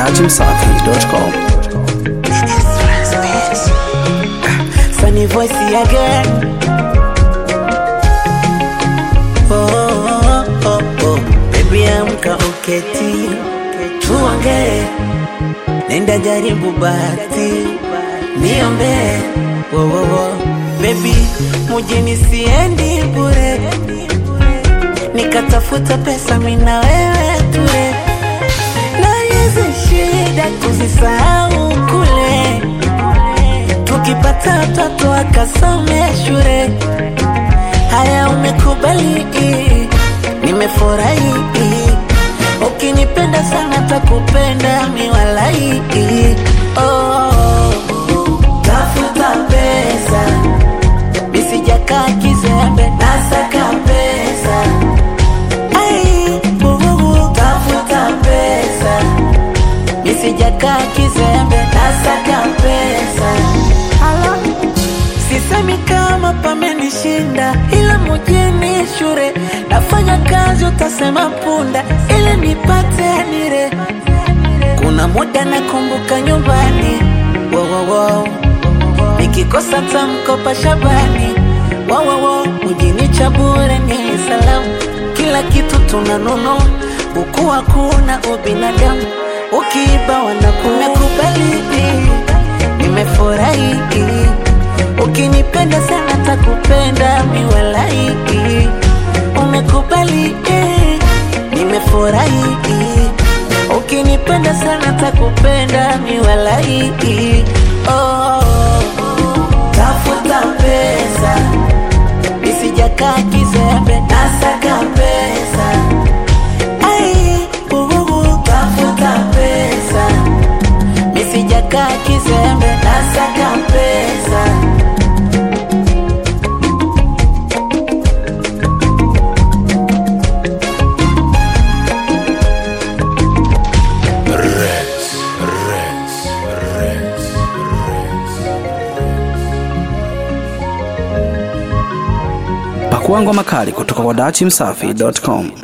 dachimsafi.com. Funny voice again. Oh, oh, oh, oh. Baby amka uketi, tuongee, nenda jaribu bahati, niombe wo, wo, wo. Baby mujini siendi bure, nikatafuta pesa mina wewe ture, na hizi shida kuzisahau kule tukipata watoto akasome shule. Haya, umekubali, nimefurahi. Ukinipenda sana takupenda miwalai. Oh, tafuta pesa, misijakaa kizembe, nasaka pesa. Ai, bububu, tafuta pesa, misijakaa kizembe, nasaka pesa. Hala. Sisemi kama pamenishinda, ila mjini shure nafanya kazi, utasema punda ili nipate nire. Kuna muda nakumbuka nyumbani, wo, wo, wo. nikikosa tamkopa Shabani, wo, wo, wo. mjini cha bure ni salamu, kila kitu tunanunua, buku hakuna ubinadamu, ukiiba wanakumekubali, nimefurahi Ukinipenda sana takupenda miwalai, umekubali eh, nimefurahi. Ukinipenda sana takupenda miwalai, oh, tafuta pesa, isijakaa kizembe, nasaka pesa, ai, bububu, tafuta pesa, misijakaa kizembe, nasaka pesa. Pakua ngoma kali kutoka kwa dachimsafi.com.